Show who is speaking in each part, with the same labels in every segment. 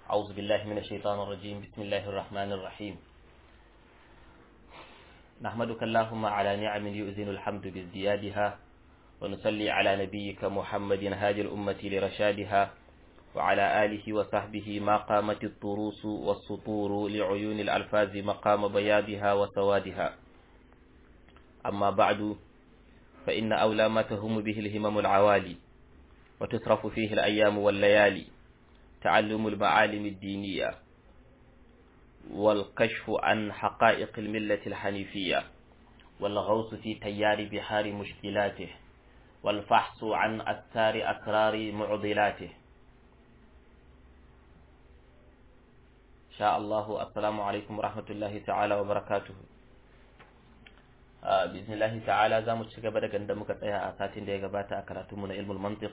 Speaker 1: أعوذ بالله من الشيطان الرجيم بسم الله الرحمن الرحيم نحمدك اللهم على نعم يؤذن الحمد بازديادها ونصلي على نبيك محمد هادي الأمة لرشادها وعلى آله وصحبه ما قامت الطروس والسطور لعيون الألفاظ مقام بياضها وسوادها أما بعد فإن أولى ما تهم به الهمم العوالي وتصرف فيه الأيام والليالي تعلم المعالم الدينية والكشف عن حقائق الملة الحنيفية والغوص في تيار بحار مشكلاته والفحص عن أثار أسرار معضلاته شاء الله السلام عليكم ورحمة الله تعالى وبركاته بإذن الله تعالى زامو تشغب daga da muka tsaya a satin da ya gabata a karatunmu na ilmul mantiq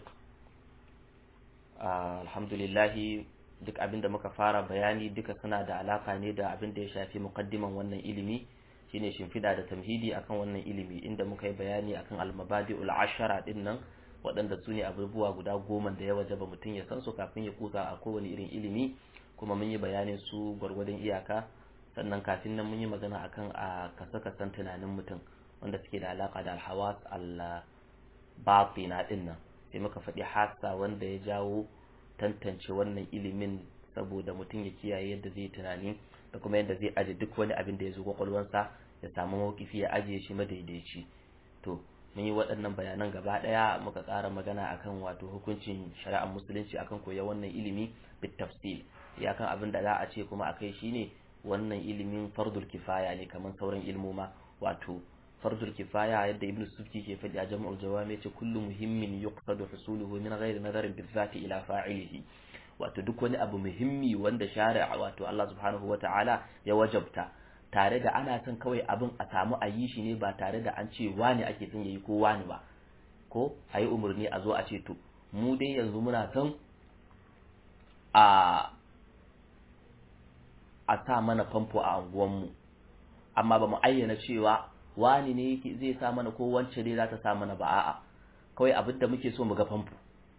Speaker 1: alhamdulillah duk abin da muka fara bayani duka suna da alaka ne da abin da ya shafi muqaddiman wannan ilimi shine shimfida da tamhidi akan wannan ilimi inda muka yi bayani akan al-mabadi'ul ashara din nan waɗanda su ne abubuwa guda goma da ya wajaba mutum ya san su kafin ya kusa a kowane irin ilimi kuma mun yi bayanin su gwargwadon iyaka sannan kafin nan mun yi magana akan a kasa-kasan tunanin mutum wanda suke da alaka da alhawas al-batina din nan sai muka faɗi hasa wanda ya jawo tantance wannan ilimin saboda mutum ya kiyaye yadda zai tunani da kuma yadda zai aje duk wani abin da ya zo kwakwalwansa ya samu mawkifi ya ajiye shi madaidaici to mun yi waɗannan bayanan gaba ɗaya muka ƙara magana akan wato hukuncin shari'ar musulunci akan koya wannan ilimi bit tafsil ya kan abin da za a ce kuma akai shine wannan ilimin fardul kifaya ne kamar sauran ilmoma wato fardul kifaya yadda ibnu sufki ke faɗi a jama'ul jawami ce kullu muhimmin yuqsadu husuluhu min ghairi nadarin bizati ila fa'ilihi wato duk wani abu muhimmi wanda shari'a wato Allah subhanahu wata'ala ya wajabta tare da ana son kawai abin a samu a yi shi ne ba tare da an ce wani ake son yayi ko wani ba ko a yi umarni a zo a ce to mu dai yanzu muna son a a sa mana famfo a anguwanmu amma ba mu ayyana cewa wani ne yake zai sa mana ko wance ne za ta sa mana ba a'a kawai abin da muke so mu ga famfo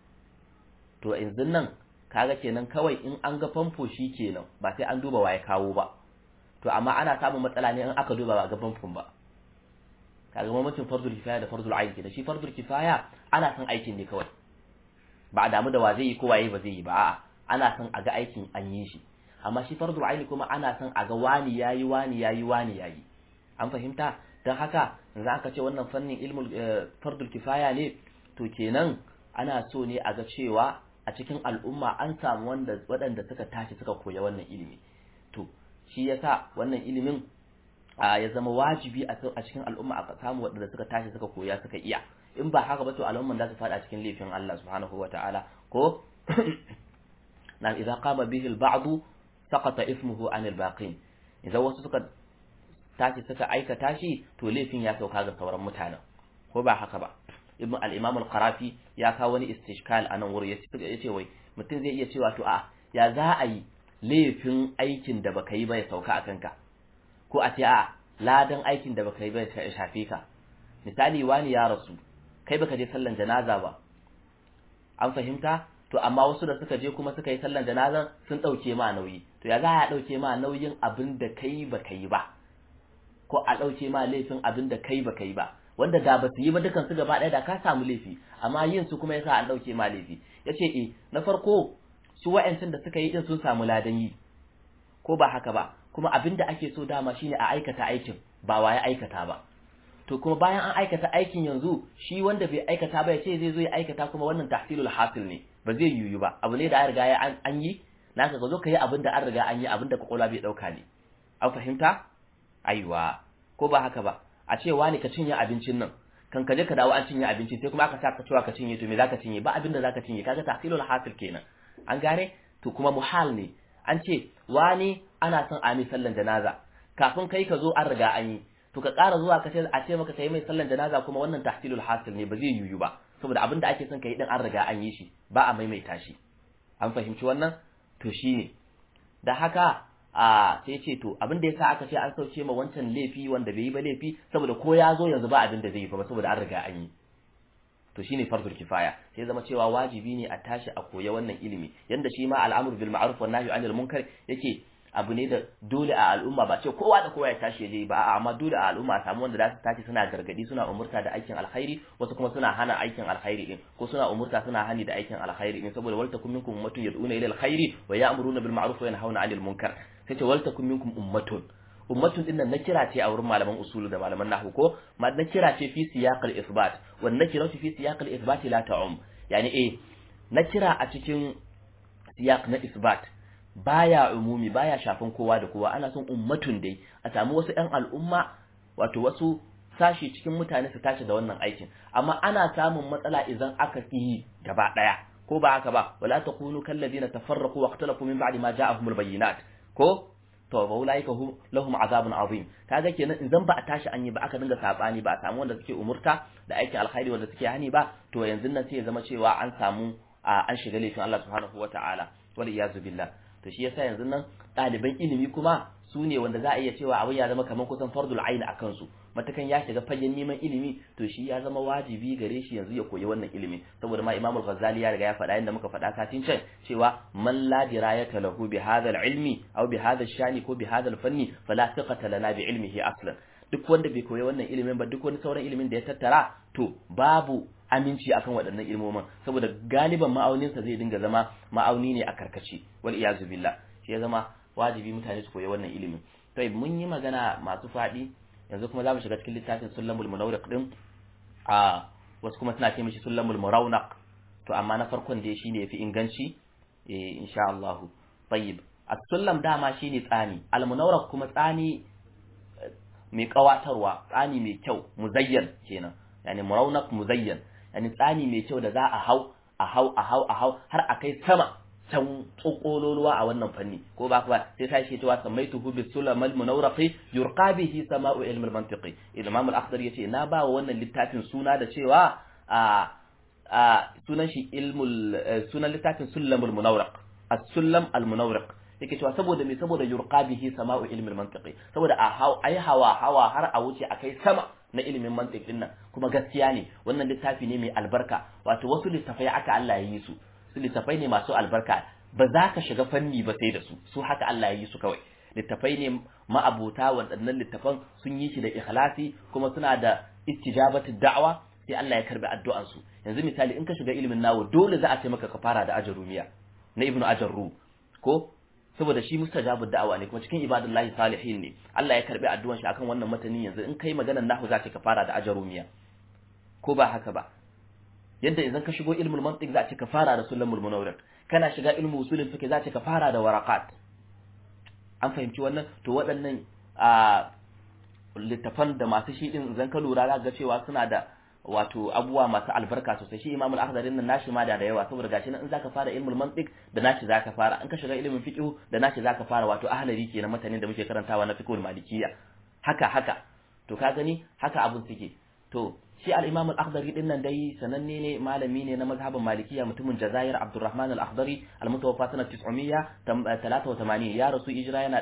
Speaker 1: to yanzu nan kaga kenan kawai in an ga famfo shi kenan ba sai an duba waye kawo ba to amma ana samun matsala ne in aka duba ba ga famfon ba kaga mamancin fardul kifaya da fardul ayin kenan shi fardul kifaya ana son aikin ne kawai ba a damu da wa zai yi ko waye ba zai yi ba a'a ana son a ga aikin an yi shi amma shi fardul aini kuma ana son a ga wani yayi wani yayi wani yayi an fahimta don haka yanzu aka ce wannan fannin ilmul fardul kifaya ne to kenan ana so ne a ga cewa a cikin al'umma an samu wanda waɗanda suka tashi suka koya wannan ilimi to shi yasa wannan ilimin ya zama wajibi a cikin al'umma a samu waɗanda suka tashi suka koya suka iya in ba haka ba to al'umman za su faɗa cikin laifin Allah subhanahu wata'ala ko na idza qama bihi al-ba'd saqata ismuhu an al-baqin idan wasu suka tashi suka aikata shi to laifin ya sauka ga sauran mutanen ko ba haka ba ibn al-imam al-qarafi ya kawo wani istishkal anan wuri ya ce wai mutum zai iya cewa to a ya za a yi laifin aikin da baka yi ba ya sauka a kanka ko a ce a ladan aikin da baka yi ba ya shafe ka misali wani ya rasu kai baka je sallan janaza ba an fahimta to amma wasu da suka je kuma suka yi sallan janazan sun dauke ma nauyi to ya za a dauke ma nauyin abin da kai baka yi ba ko a dauke ma laifin abin da kai baka yi ba wanda da ba su yi ba dukan su gaba ɗaya da ka samu laifi amma yin su kuma yasa an dauke ma laifi yace eh na farko su wa'ancin da suka yi din sun samu ladan yi ko ba haka ba kuma abin da ake so dama shine a aikata aikin ba waye aikata ba to kuma bayan an aikata aikin yanzu shi wanda bai aikata ba ya ce zai zo ya aikata kuma wannan tahsilul hasil ne ba zai yiwu ba abu ne da an riga ya an yi naka ka zo ka yi abin da an riga an yi abin da kwakwalwa bai dauka ne an fahimta aiwa ko ba haka ba a ce wani ka cinye abincin nan kan ka je ka dawo an cinye abinci sai kuma aka sa ka cewa ka cinye to me zaka cinye ba abin da zaka cinye kaga tahsilul hasil kenan an gane to kuma muhal ne an ce wani ana son a mai sallan janaza kafin kai ka zo an riga an yi to ka ƙara zuwa ka ce a ce maka kai mai sallan janaza kuma wannan tahsilul hasil ne ba zai yiwu ba saboda abin da ake son ka yi din an riga an yi shi ba a maimaita shi an fahimci wannan to shine da haka a sai ce to abin da yasa aka ce an sauke ma wancan laifi wanda bai yi ba laifi saboda ko ya zo yanzu ba abin da zai yi ba saboda an riga an yi to shine fardul kifaya sai zama cewa wajibi ne a tashi a koya wannan ilimi yanda shi ma al'amru bil ma'ruf wan nahyi anil munkar yake abu ne da dole a al'umma ba ce kowa da kowa ya tashi ya je ba amma dole a al'umma a samu wanda za su tashi suna gargadi suna umurta da aikin alkhairi wasu kuma suna hana aikin alkhairi din ko suna umurta suna hani da aikin alkhairi din saboda wal takum minkum ummatun yad'una ila alkhairi wa ya'muruna bil ma'ruf wa yanhauna 'anil munkar sai ce wal takum minkum ummatun ummatun din nan na kira ce a wurin malaman usulu da malaman nahwu ko ma na kira ce fi siyaqal isbat wan nakira fi siyaqal isbat la ta'um yani eh na kira a cikin siyaq na isbat baya umumi baya shafin kowa da kowa ana son ummatun dai a samu wasu ƴan al'umma wato wasu sashi cikin mutane su tashi da wannan aikin amma ana samun matsala idan aka yi gaba daya ko ba haka ba wala takunu kallazina tafarraqu wa ikhtalafu min ba'di ma ja'ahumul bayyinat ko to ba ulaika hum lahum azabun azim kaga kenan idan ba a tashi an yi ba aka dinga sabani ba a samu wanda suke umurta da aikin alkhairi wanda suke hani ba to yanzu nan sai ya zama cewa an samu an shiga laifin Allah subhanahu wataala wal iyazu billah to shi yasa yanzu nan ɗaliban ilimi kuma su ne wanda za a iya cewa abin ya zama kamar kusan fardul ain a kansu matakan ya shiga fagen neman ilimi to shi ya zama wajibi gare shi yanzu ya koyi wannan ilimi saboda ma Imam Al-Ghazali ya riga ya faɗa inda muka faɗa satin can cewa man la dirayata lahu bi hadha al-ilmi aw bi hadha shani ko bi hadha al-fanni fala thiqata lana bi ilmihi aslan duk wanda bai koyi wannan ilimin ba duk wani sauran ilimin da ya tattara to babu aminci akan waɗannan ilmomin saboda galiban ma'auninsa zai dinga zama ma'auni ne a karkace wal iyazu billah shi ya zama wajibi mutane su koyi wannan ilimin to mun yi magana masu faɗi yanzu kuma za mu shiga cikin littafin sullamul munawriq din a wasu kuma suna ce mishi sullamul murawnak to amma na farkon dai shine yafi inganci eh insha Allah tayyib as-sullam dama shine tsani al-munawriq kuma tsani mai kawatarwa tsani mai kyau muzayyan kenan yani murawnak muzayyan yani tsani mai kyau da za a hau a hau a hau a hau har a kai sama can tsokololuwa a wannan fanni ko ba ba sai sai shi cewa samaituhu bi sulamal munawraqi yurqa bihi sama'u ilm al mantiqi imam al akhdar yace na ba wa wannan littafin suna da cewa a a sunan shi ilmul sunan littafin sulamul munawraq as-sulam al munawraq yake cewa saboda me saboda yurqa bihi sama'u ilm al mantiqi saboda a hau ai hawa hawa har a wuce akai sama na ilimin mantiq din nan kuma gaskiya ne wannan littafi ne mai albarka wato wasu littafai aka Allah ya yi su su littafai ne masu albarka ba za ka shiga fanni ba sai da su su haka Allah ya yi su kawai littafai ne ma'abota waɗannan littafan sun yi shi da ikhlasi kuma suna da istijabatu da'wa sai Allah ya karbi addu'an su yanzu misali in ka shiga ilimin nawo dole za a ce maka ka fara da ajarumiya na ibnu ajarru ko saboda shi mustajabu da'awa ne kuma cikin ibadullahi salihin ne Allah ya karbi addu'an shi akan wannan matanin yanzu in kai maganar nahu za ka fara da ajarumiya ko ba haka ba yadda idan ka shigo ilmul mantiq za ka fara da sulamul munawwir kana shiga ilmu usulul fiqh za ka fara da waraqat an fahimci wannan to waɗannan a littafan da masu shi din idan ka lura za ga cewa suna da wato abubuwa masu albarka sosai shi imamul akhdari nan nashi ma da da yawa saboda gashi nan in zaka fara ilmul mantiq da nashi zaka fara in ka shiga ilmin fiqh da nashi zaka fara wato ahlari kenan mutanen da muke karantawa na fiqhul malikiyya haka haka to ka gani haka abun suke to shi al-imam al-akhdari din nan dai sananne ne malami ne na mazhabin malikiya mutumin jazair abdurrahman al-akhdari al-mutawaffa sanat 983 ya rasu hijira yana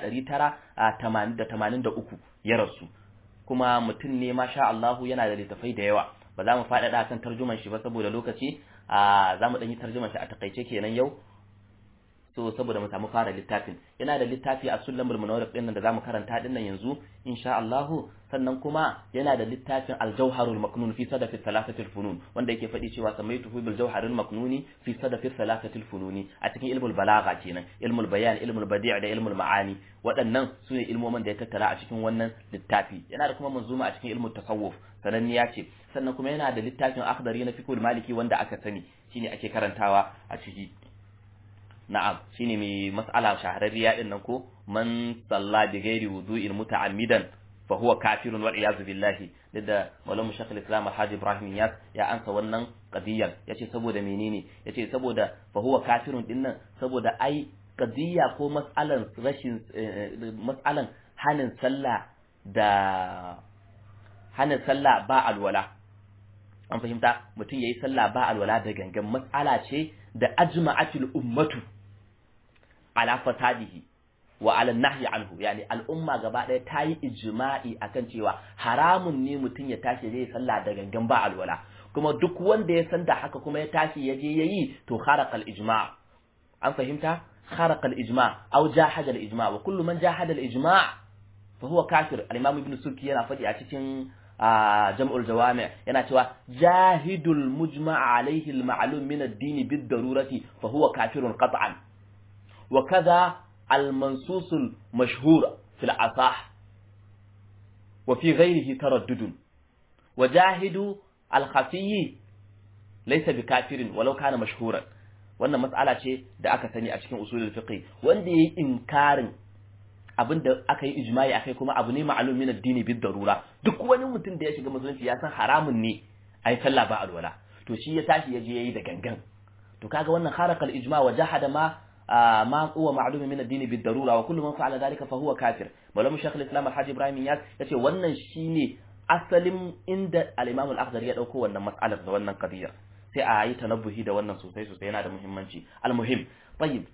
Speaker 1: 983 ya rasu kuma mutum ne masha Allah yana da littafai da yawa ba za mu faɗaɗa kan tarjuman shi ba saboda lokaci a za mu ɗan yi tarjuman shi a takaice kenan yau so saboda mu samu fara littafin yana da littafi a sulamul munawwar din nan da zamu karanta din nan yanzu insha Allah sannan kuma yana da littafin al-jawharul maknun fi sadafi thalathatil funun wanda yake faɗi cewa samaituhu bil jawharil maknuni fi sadafi thalathatil fununi a cikin ilmul balagha kenan ilmul bayan ilmul badi' da ilmul ma'ani waɗannan su ne ilmomin da ya tattara a cikin wannan littafi yana da kuma manzuma a cikin ilmul tasawuf sananniya ce sannan kuma yana da littafin akhdari na fiqhul maliki wanda aka sani shine ake karantawa a ciki na'am shine mai mas'ala shahararriya din nan ko man salla bi ghairi wudu'in muta'ammidan fa huwa kafirun wal iyaz billahi da maulana shaykhul islam alhaji ibrahim yas ya ansa wannan qadiyyar yace saboda menene yace saboda fa huwa kafirun din nan saboda ai qadiyya ko mas'alan rashin mas'alan hanin sallah da hanin sallah ba alwala an fahimta mutum yayi sallah ba alwala da gangan mas'ala ce da ajma'atul ummatu ala fasadihi wa ala nahyi anhu yani al'umma gaba ɗaya ta yi ijma'i akan cewa haramun ne mutum ya tashi zai sallah da gangan ba alwala kuma duk wanda ya san da haka kuma ya tashi ya je yayi to kharaqa al-ijma' an fahimta kharaqa al-ijma' aw jahada al-ijma' wa kullu man jahada al-ijma' fa huwa kafir al-imam ibn suki yana faɗi a cikin jam'ul jawami' yana cewa jahidul mujma' alayhi al-ma'lum min ad-din bid-darurati fa huwa kafirun qat'an wa kadha al-mansus al-mashhur fi al-asah wa fi ghayrihi taraddud wa jahidu al-khafi laysa bikafirin walau kana mashhuran wannan mas'ala ce da aka sani a cikin usulul fiqh wanda yayi inkarin abinda aka yi ijma'i akai kuma abu ne ma'lum min ad-dini bid darura duk wani mutum da ya shiga musulunci ya san haramun ne ai sallah ba alwala to shi ya tashi ya je yayi da gangan to kaga wannan kharaqal ijma' wa jahada ma ma huwa ma'lum min ad-dini bid darura wa kullu man fa'ala dhalika fa huwa kafir malamu shaykh al-islam al-hajj ibrahim yas yace wannan shine asalin inda al-imam al-akhdari ya dauko wannan mas'alar da wannan qadiyar sai a yi tanabbuhi da wannan sosai sosai yana da muhimmanci al-muhim tayyib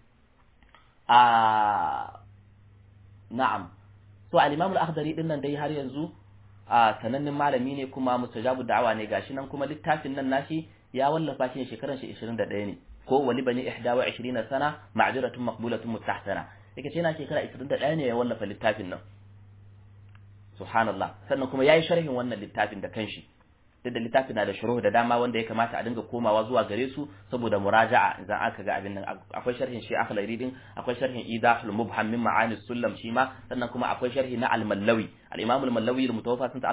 Speaker 1: a na'am so al-imam al-akhdari din nan dai har yanzu a sanannen malami ne kuma mustajabu da'awa ne gashi nan kuma littafin nan nashi ya wallafa shi shekaran shi 21 ne ko wali bani 21 sana ma'juratun maqbulatun mustahsana yake ce yana shekara 21 ne ya wallafa littafin nan subhanallah sannan kuma yayi sharhin wannan littafin da kanshi duk da littafin na da shuruh da dama wanda ya kamata a dinga komawa zuwa gare su saboda muraja'a idan aka ga abin nan akwai sharhin shi akhlari din akwai sharhin idahul mubham min ma'ani sullam shi ma sannan kuma akwai sharhi na al-mallawi al-imam al-mallawi al-mutawaffa sanata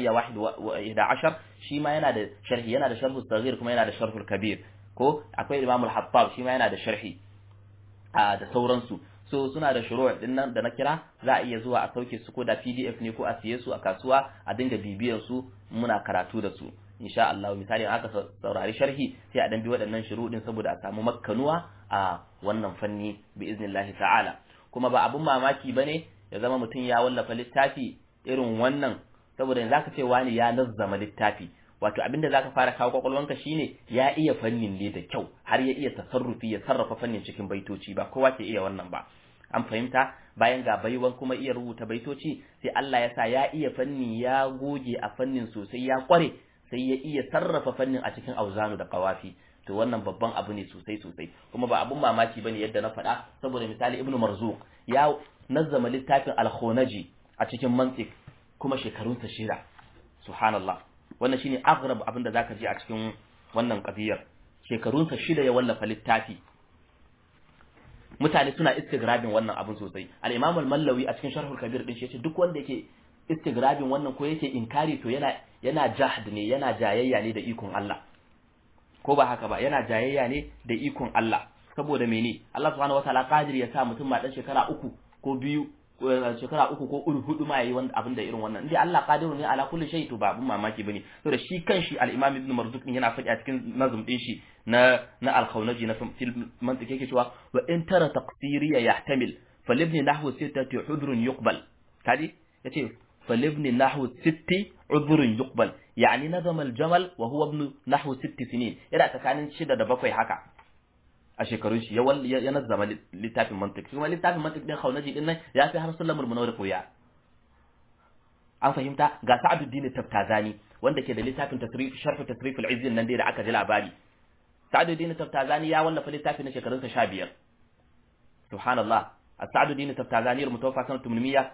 Speaker 1: 1811 shi ma yana da sharhi yana da sharhu saghir kuma yana da sharhul kabir ko akwai imam al-hattab shi ma yana da sharhi da sauransu so suna da shuru' din nan da na kira za a iya zuwa a sauke su ko da PDF ne ko a siye su a kasuwa a dinga bibiyar su muna karatu da su insha Allah misali aka saurari sharhi sai a dan bi waɗannan shuru' din saboda a samu makkanuwa a wannan fanni bi iznillahi ta'ala kuma ba abun mamaki bane ya zama mutum ya wallafa littafi irin wannan saboda yanzu zaka ce wani ya nazzama littafi wato abinda zaka fara kawo kwakwalwanka shine ya iya fannin ne da kyau har ya iya tasarrufi ya sarrafa fannin cikin baitoci ba kowa ke iya wannan ba an fahimta bayan ga baiwan kuma iya rubuta baitoci sai Allah ya sa ya iya fanni ya goge a fannin sosai ya kware sai ya iya sarrafa fannin a cikin auzanu da qawafi to wannan babban abu ne sosai sosai kuma ba abun mamaki bane yadda na faɗa saboda misali ibnu marzuq ya nazzama littafin al-khunaji a cikin mantiq kuma shekarunsa shida subhanallah wannan shine aghrab abin da zaka ji a cikin wannan qadiyar shekarunsa shida ya wallafa littafi mutane suna istigrabin wannan abin sosai al-imam al-mallawi a cikin sharhul kabir din shi yace duk wanda yake istigrabin wannan ko yake inkari to yana yana jahd ne yana jayayya ne da ikon Allah ko ba haka ba yana jayayya ne da ikon Allah saboda mene Allah subhanahu wataala qadir ya sa mutum ma dan shekara uku ko biyu shekara uku ko uru hudu ma yayi wanda abin da irin wannan indai Allah qadiru ne ala kulli shay to ba abun mamaki bane to da shi kanshi al-Imam Ibn Marzuq yana faɗi a cikin nazum din shi na na al-Khawnaji na fil mantiq yake cewa wa in tara taqsiri yahtamil falibni nahwu sittati udhrun yuqbal kadi yace falibni nahwu sitti udhrun yuqbal yani nazama al-jamal wa huwa ibn nahwu sitti sinin yana tsakanin shida da bakwai haka a shekarun shi ya nazzama littafin mantiq kuma littafin mantiq din khawnaji din nan ya fi har sulamul munawwar koya an fahimta ga sa'aduddin taftazani wanda ke da littafin tasrif sharh tasrif al-izz nan dai da aka ji labari sa'aduddin taftazani ya wallafa littafin na shekarun sa 15 subhanallah sa'aduddin taftazani al-mutawaffa sanat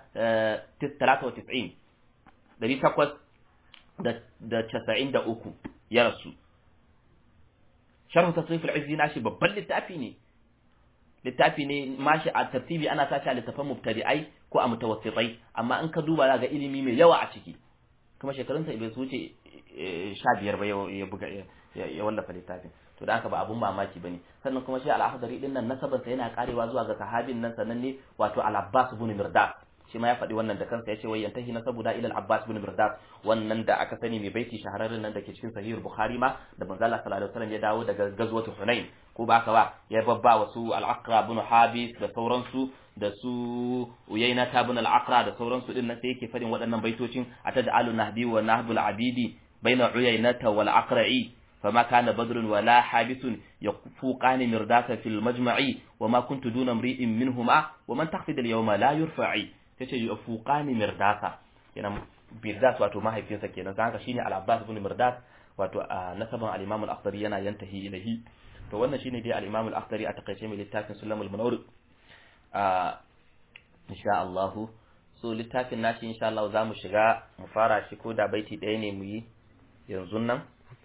Speaker 1: 893 dari takwas da casa'in da uku ya rasu sharhu tasrif al-izzi nashi babban littafi ne littafi ne mashi a tartibi ana sashi a littafan mubtadi'ai ko a mutawassitai amma in ka duba ga ilimi mai yawa a ciki kuma shekarun sa bai su wuce 15 ba ya buga ya wallafa littafin to da haka ba abun mamaki bane sannan kuma shi al-akhdari din nan nasabar sa yana karewa zuwa ga sahabin nan sannan ne wato al-abbas ibn mirdas shi ma ya faɗi wannan da kansa yace wai yantahi nasabu da ila al-abbas ibn mirdas wannan da aka sani mai baiti shahararren nan da ke cikin sahih bukhari ma da manzo Allah sallallahu alaihi wasallam ya dawo daga gazwatu hunain ko ba haka ba ya babba wasu al-aqra ibn habis da sauransu da su uyayna ibn al-aqra da sauransu din nan sai yake faɗin waɗannan baitocin atad'alu nahbi wa nahbul abidi baina uyaynata wal aqra'i فما كان بدر ولا حابس يفوقان مرداسا في المجمع وما كنت دون امرئ منهما ومن تخفض اليوم لا يرفعي tace yafuqani mirdasa yana mirdas wato mahaifinsa kenan sai haka shine al-abbas ibn mirdas wato a nasaban al-Imam al-Akhdari yana yantahi ilahi to wannan shine dai al-Imam al-Akhdari a takaice mai littafin Sulamul Munawwir a insha Allah so littafin nashi insha Allah zamu shiga mu fara shi ko da baiti ɗaya ne mu yi yanzu nan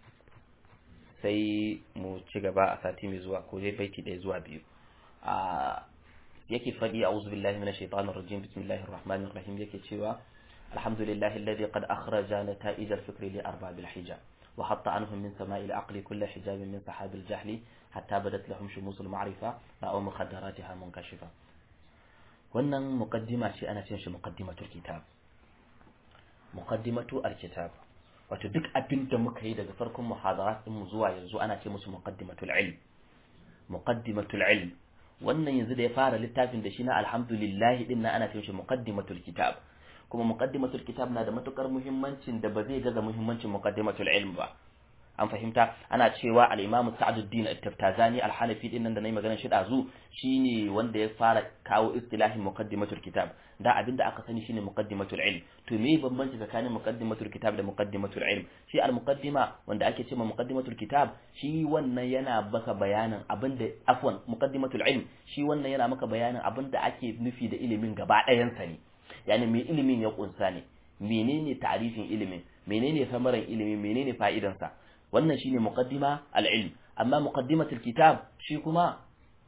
Speaker 1: sai mu ci gaba a sati mai zuwa ko dai baiti ɗaya zuwa biyu a yake faɗi a'udhu billahi minash shaitanir rajim bismillahir rahmanir rahim yake cewa alhamdulillahi alladhi qad akhraja nata'ij al-fikri li arbab al-hijab wa hatta anhum min sama'i al-aqli kull hijab min sahab al-jahl hatta badat lahum shumus al-ma'rifa aw mukhaddaratiha munkashifa wannan muqaddima ce ana cin shi muqaddimatul kitab muqaddimatu al-kitab wato duk abin da muka yi daga farkon muhadarat din mu zuwa yanzu ana ce musu muqaddimatul ilm muqaddimatul ilm wannan yanzu da ya fara littafin da shi na alhamdulillah din nan ana ce shi muqaddimatul kitab kuma muqaddimatul kitab na da matukar muhimmancin da ba zai gaza muhimmancin muqaddimatul ilm ba an fahimta ana cewa al-Imam Sa'duddin At-Taftazani al-Hanafi din nan da nayi maganar shi dazu shine wanda ya fara kawo istilahin muqaddimatul kitab da abinda aka sani shine muqaddimatul ilm to me bambanci tsakanin muqaddimatul kitab da muqaddimatul ilm shi al-muqaddima wanda ake cewa muqaddimatul kitab shi wannan yana baka bayanin abinda afwan muqaddimatul ilm shi wannan yana maka bayanin abinda ake nufi da ilimin gaba ɗayan sa ne yani me ilimin ya kunsa ne menene ta'rifin ilimin menene samaran ilimi menene fa'idansa wannan shine muqaddima al-ilm amma muqaddimatul kitab shi kuma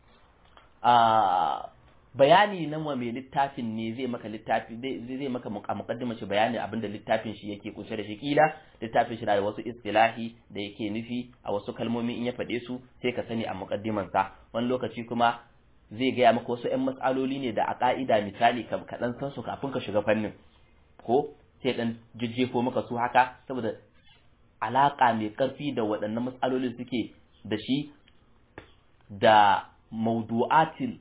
Speaker 1: a bayani nan wa mai littafin ne zai maka littafi zai maka a muqaddima shi bayani abinda littafin shi yake kunshe da shi kila littafin shi da wasu istilahi da yake nufi a wasu kalmomi in ya faɗe su sai ka sani a muqaddiman sa wani lokaci kuma zai gaya maka wasu ƴan matsaloli ne da a ka'ida misali ka kaɗan san su kafin ka shiga fannin ko sai dan jijjefo maka su haka saboda alaƙa mai ƙarfi da waɗannan matsalolin suke da shi da maudu'atil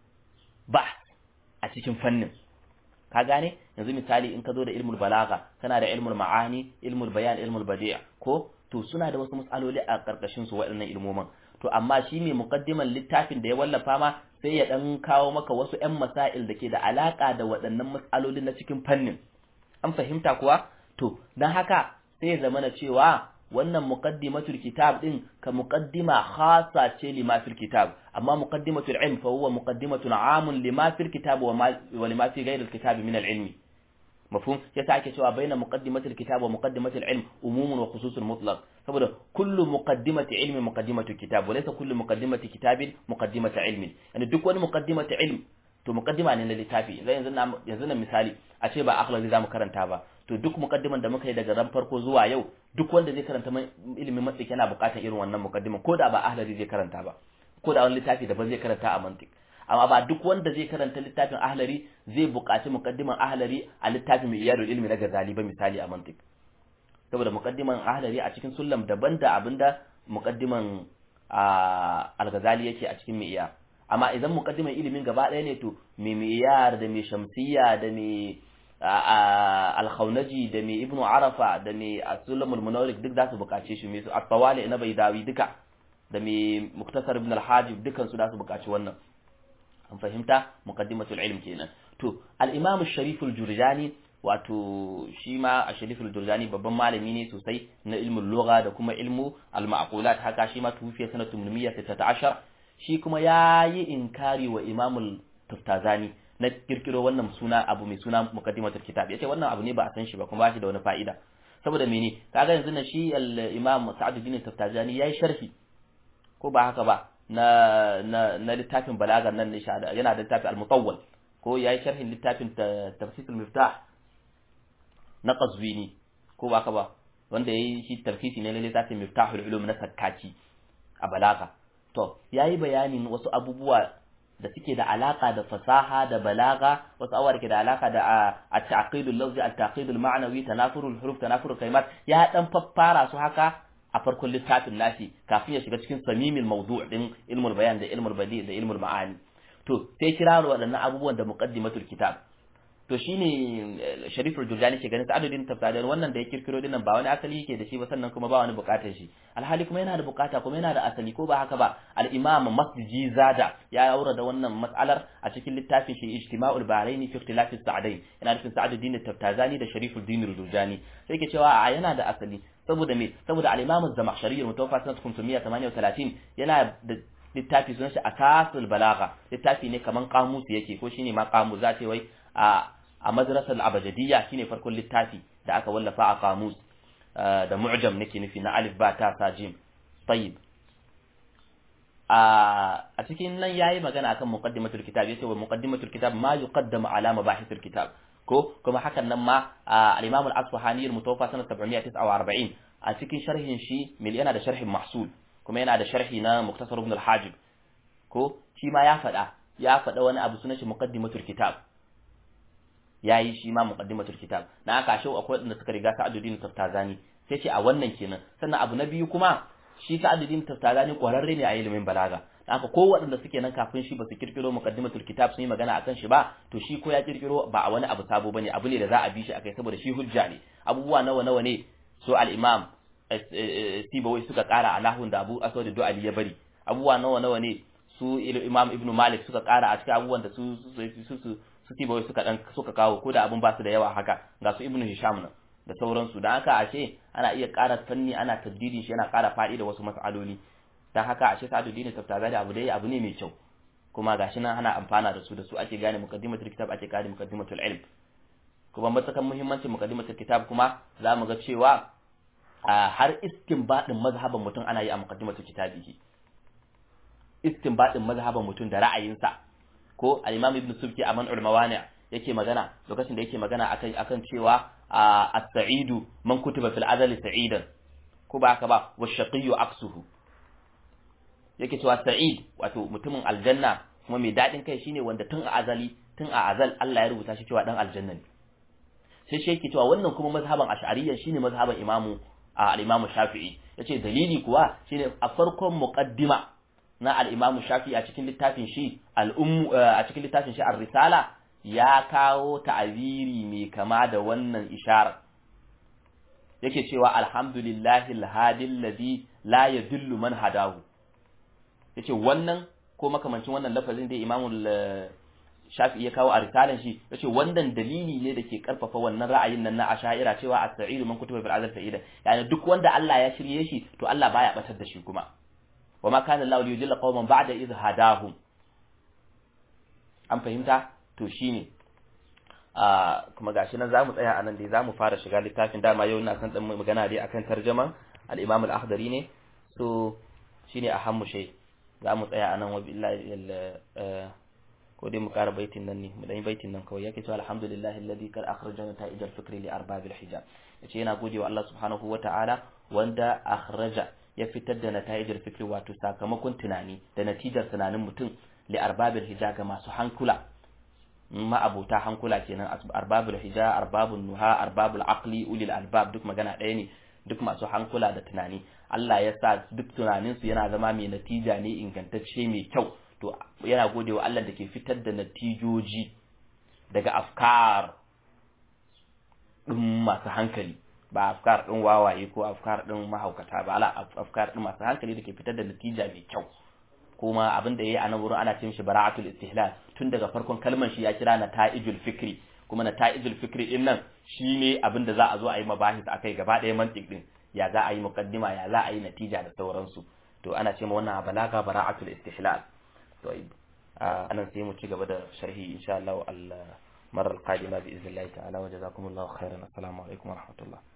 Speaker 1: ba a cikin fannin ka gane yanzu misali in ka zo da ilmul balaga kana da ilmul ma'ani ilmul bayan ilmul badi'a ko to suna da wasu matsaloli a ƙarƙashin su waɗannan ilmoman to amma shi ne muqaddiman littafin da ya wallafa ma sai ya dan kawo maka wasu ƴan masail da ke da alaƙa da waɗannan matsalolin na cikin fannin an fahimta kuwa to dan haka sai ya zama na cewa wannan muqaddimatul kitab din ka muqaddima khassa ce lima fil kitab amma muqaddimatul ilm fa huwa muqaddimatun amun lima fil kitab wa wa lima fi ghayr al kitab min al ilmi mafhum yasa ake cewa baina muqaddimatul kitab wa muqaddimatul ilm umumun wa khususun mutlaq saboda kullu muqaddimati ilmi muqaddimatu kitab wa laysa kullu muqaddimati kitabin muqaddimatu ilmin yani duk wani muqaddimatu ilm to muqaddima ne na littafi yanzu yanzu na misali a ce ba akhlaqi zamu karanta ba to duk mukaddiman da muka yi daga ran farko zuwa yau duk wanda zai karanta ilimin mantiq yana buƙatar irin wannan mukaddiman ko da ba ahlari zai karanta ba ko da wani littafi da ba zai karanta a mantiq amma ba duk wanda zai karanta littafin ahlari zai buƙaci mukaddiman ahlari a littafin mai iyadul ilmi na gazali ba misali a mantiq saboda mukaddiman ahlari a cikin sullam daban da abinda mukaddiman al-ghazali yake a cikin mai iya amma idan mukaddiman ilimin gaba ɗaya ne to mai miyar da mai shamsiyya da mai alkhaunaji da mai ibnu arafa da mai asulamul munawrik duk za su bukace shi mai su at-tawali na baidawi duka da mai muktasar ibn al-hajib dukan su za su bukaci wannan an fahimta muqaddimatul ilm kenan to al-imam sharif al-jurjani wato shi ma a sharif al-jurjani babban malami ne sosai na ilmul lugha da kuma ilmu al-ma'qulat haka shi ma tufiya sanatu 116 shi kuma yayi inkari wa imamul tuftazani na kirkiro wannan suna abu mai suna muqaddimatul kitab yace wannan abu ne ba a san shi ba kuma ba shi da wani fa'ida saboda mene kaga yanzu na shi al-imam Sa'duddin Taftajani yayi sharhi ko ba haka ba na na na littafin balagar nan ne yana da littafin al-mutawwal ko yayi sharhin littafin tafsir al-miftah na Qazwini ko ba haka ba wanda yayi shi tarfisi ne na littafin miftahul ulum na Sakkaki a balaga to yayi bayanin wasu abubuwa da suke da alaka da fasaha da balaga wasu abubuwa da ke da alaka da at-taqidul lafzi at-taqidul ma'nawi tanafurul huruf tanafurul kalimat ya dan faffara su haka a farkon littafin nashi kafin ya shiga cikin samimin mawdu' din ilmul bayan da ilmul badi da ilmul ma'ani to sai kira waɗannan abubuwan da muqaddimatul kitab to shine Shariful Jurjani ke ganin Sa'aduddin Taftazani wannan da ya kirkiro dinnan ba wani asali yake da shi ba sannan kuma ba wani bukatar shi alhali kuma yana da bukata kuma yana da asali ko ba haka ba al-Imam Masjidi Zada ya aura da wannan mas'alar a cikin littafin shi Ijtima'ul Bahrain fi Ikhtilaf as-Sa'dain yana nufin Sa'aduddin Taftazani da Shariful Din Jurjani sai ke cewa a yana da asali saboda me saboda al-Imam Az-Zamakhshari mutawaffa sanat 538 yana da littafi sunan shi Akasul Balagha littafi ne kaman kamusu yake ko shine ma kamu za ta wai a a madrasar abajadiyya shine farkon littafi da aka wallafa a kamus da mu'jam nake nufi na alif ba ta sa jim tayyib a cikin nan yayi magana akan muqaddimatul kitab yace wa muqaddimatul kitab ma yuqaddamu ala mabahithil kitab ko kuma hakan nan ma al-imam al-asfahani al-mutawaffa sanat 749 a cikin sharhin shi mil yana da sharhin mahsul kuma yana da sharhi na muktasar ibn al-hajib ko shi ma ya faɗa ya faɗa wani abu sunan shi muqaddimatul kitab yayi shi ma muqaddimatul kitab na aka shau akwai wanda suka riga Sa'aduddin Taftazani sai ce a wannan kenan sannan abu na biyu kuma shi Sa'aduddin Taftazani kwararre ne a ilimin balaga haka ko waɗanda suke nan kafin shi ba su kirkiro muqaddimatul kitab sun yi magana akan shi ba to shi ko ya kirkiro ba a wani abu sabo bane abu ne da za a bi shi akai saboda shi hujja ne abubuwa nawa nawa ne so al-imam Sibawai suka kara a nahun da Abu Aswad Du'ali ya bari abubuwa nawa nawa ne su Imam Ibn Malik suka kara a cikin abubuwan da su su su su Sibawai suka dan suka kawo ko da abun ba su da yawa haka ga su Ibn Hisham nan da sauransu dan haka ashe ana iya ƙara fanni ana taddidin shi yana ƙara faɗi da wasu mas'aloli dan haka ashe Sa'aduddin Taftaza da abu dai abu ne mai kyau kuma gashi nan ana amfana da su da su ake gane muqaddimatul kitab ake gane muqaddimatul ilm kuma matakan muhimmancin muqaddimatul kitab kuma za mu ga cewa har istinbadin mazhaban mutum ana yi a muqaddimatul kitabihi istinbadin mazhaban mutum da ra'ayinsa ko al-imam ibn subki a man'ul mawani' yake magana lokacin da yake magana akan akan cewa as-sa'idu man kutiba fil azali sa'idan ko ba haka ba wa shaqiyyu aksuhu yake cewa sa'id wato mutumin aljanna kuma mai dadin kai shine wanda tun a azali tun a azal Allah ya rubuta shi cewa dan aljanna ne sai shi yake cewa wannan kuma mazhaban ash'ariyya shine mazhaban imamu al-imamu shafi'i yace dalili kuwa shine a farkon muqaddima na al-imamu shafi'i a cikin littafin shi al-ummu a cikin littafin shi ar-risala ya kawo ta'abiri mai kama da wannan ishara yake cewa alhamdulillahi al-hadi alladhi la yadullu man hadahu yace wannan ko makamancin wannan lafazin da imamu shafi'i ya kawo a risalan shi yace wannan dalili ne da ke karfafa wannan ra'ayin nan na asha'ira cewa as-sa'idu man kutuba fil azal sa'ida yani duk wanda Allah ya shirye shi to Allah baya batar da shi kuma wa ma kana Allah liyudilla qauman ba'da idh hadahum an fahimta to shine a kuma gashi nan zamu tsaya anan dai zamu fara shiga littafin dama yau ina san dan magana dai akan tarjuma al-Imam al-Akhdari ne so shine ahammu shay zamu tsaya anan wa billahi ko dai mu ƙara baitin nan ne mu dan baitin nan kawai yake cewa alhamdulillahi alladhi kar akhrajana ta'ij al-fikri li arbabil hijab yace yana gode wa Allah subhanahu wata'ala wanda akhraja ya fitar da nata'ij al-fikri wato sakamakon tunani da natijar tunanin mutum li arbabil hijab ga masu hankula ma abota hankula kenan arbabul hijab arbabun nuha arbabul aqli ulil albab duk magana ɗaya ne duk masu hankula da tunani Allah ya sa duk tunaninsu yana zama mai natija ne ingantacce mai kyau to yana gode wa Allah da ke fitar da natijoji daga afkar ɗin masu hankali ba afkar ɗin wawaye ko afkar ɗin mahaukata ba ala afkar ɗin masu hankali da ke fitar da natija mai kyau kuma abin da yayi a nan wurin ana ce mishi bara'atul istihlal tun daga farkon kalmar shi ya kira na ta'ijul fikri kuma na ta'ijul fikri din nan shine abin da za a zo a yi mabahis akai gaba ɗaya mantiq din ya za a yi muqaddima ya za a yi natija da sauransu to ana ce ma wannan balaga bara'atul istihlal طيب آه أنا سيمو تشيغا بدأ شرحي إن شاء الله المرة القادمة بإذن الله تعالى وجزاكم الله خيرا السلام عليكم ورحمة الله